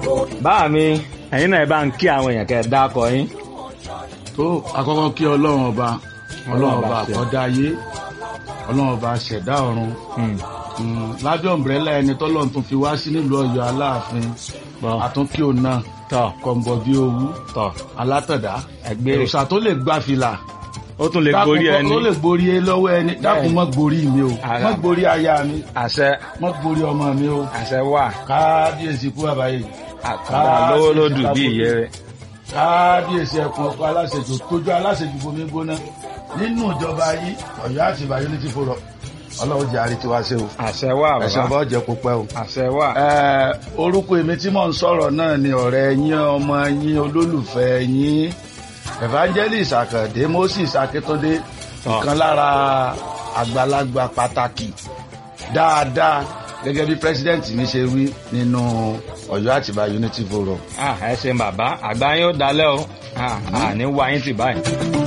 báà mi ẹ̀yin náà ẹ bá ń kí àwọn èèyàn kẹ́ ẹ dákọ yín. tó àkọ́kọ́ kí ọlọ́run ọba ọlọ́run ọba ṣe. àkọ́dá ayé ọlọ́run ọba ṣẹ̀dá ọ̀run Hmm. Mm, lábẹ́ ọ̀mbrẹ́là ẹni tọ́lọ́run tún fi wá sí nílùú ọ̀yọ́ aláàfin Bọ́. àtúnkí òun náà tọ̀ kọ̀ǹbọ̀ bí owú tọ̀ alátọ̀dá ẹgbẹ́ òòṣà tó lè gbá fìlà ó tún lè gorí dákun ẹni tó lè gborí ẹ lọ́wọ́ ẹni dákun mọ́ gborí mi o Ara. mọ́ gborí aya mi àṣẹ mọ́ gborí ọmọ mi o àṣẹ wà kábíyèsí kú àbáyé àkàndá lówó lódù bí ìyẹ́ rẹ̀. kábíyèsí ẹkùn ọkọ aláṣejù tójú aláṣejù bomi gbóná nínú ìjọba yìí Ọ̀yọ́ àti Ìbà Unity Forum Ọlọ́run jẹ àrètí wá sí o àṣẹ wà ẹsẹ bàbá ọba ọjẹ kó pẹ́ o. àṣẹ wà. Ẹ, orúkọ èmi tí mò ń sọ̀rọ̀ náà ni ọ̀rẹ́ yín ọmọ yín olólùfẹ́ yín evangelist Àkàndé Moses Akíntúndé Tọ́. ìkan lára àgbàlagbà pàtàkì dáadáa gẹ́gẹ́ bí president mi ṣe wí nínú Ọ̀yọ́ àti Ìbà Unity Forum. Ah, ẹ ṣe bàbá àgbà yín ó dalẹ́ o Ah, àní wá yín tì báyìí.